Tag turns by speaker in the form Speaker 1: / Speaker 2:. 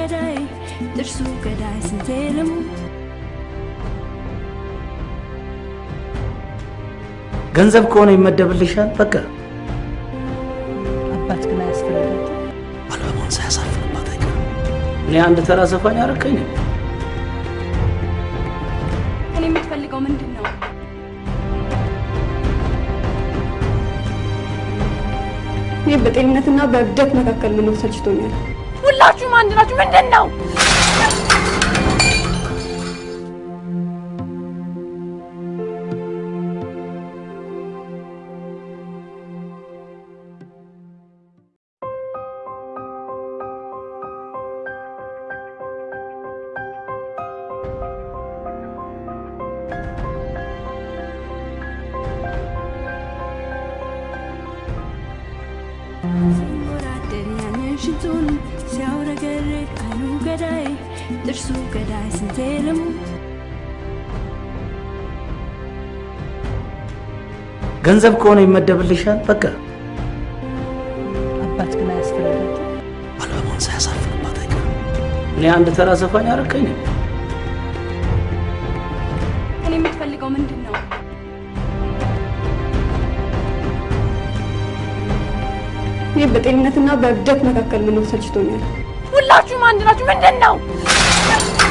Speaker 1: ገዳይ ጥርሱ ገዳይ ስንቴ ልሙት
Speaker 2: ገንዘብ ከሆነ ይመደብልሻል። በቃ
Speaker 3: አባት ግን አያስፈልጋትም።
Speaker 2: አልበሟን ሳያሳፍንባት አይቀርም። እኔ አንድ ተራ ዘፋኝ አረከኝ ነው።
Speaker 1: እኔ የምትፈልገው ምንድን ነው?
Speaker 4: እኔ በጤንነትና በእብደት መካከል መኖር ሰልችቶኛል።
Speaker 1: ሁላችሁም አንድ ናችሁ። ምንድን ነው? ሲወራደር ያንን ሽንጡን ሲያውረገርግ አይኑ ገዳይ ጥርሱ ገዳይ ስንቴ ልሙት
Speaker 2: ገንዘብ ከሆነ ይመደብልሻል። በቃ
Speaker 3: አባት ግን አያስፈልጋትም።
Speaker 2: አልበሟን ሳያሳፍንባት አይቀርም። እኔ አንድ ተራ ዘፋኝ አረከኝ ነው።
Speaker 1: እኔ የምትፈልገው ምንድን ነው?
Speaker 4: እኔ በጤንነትና በእብደት መካከል መኖር ሰልችቶኛል።
Speaker 1: ሁላችሁም አንድ ናችሁ። ምንድን ነው?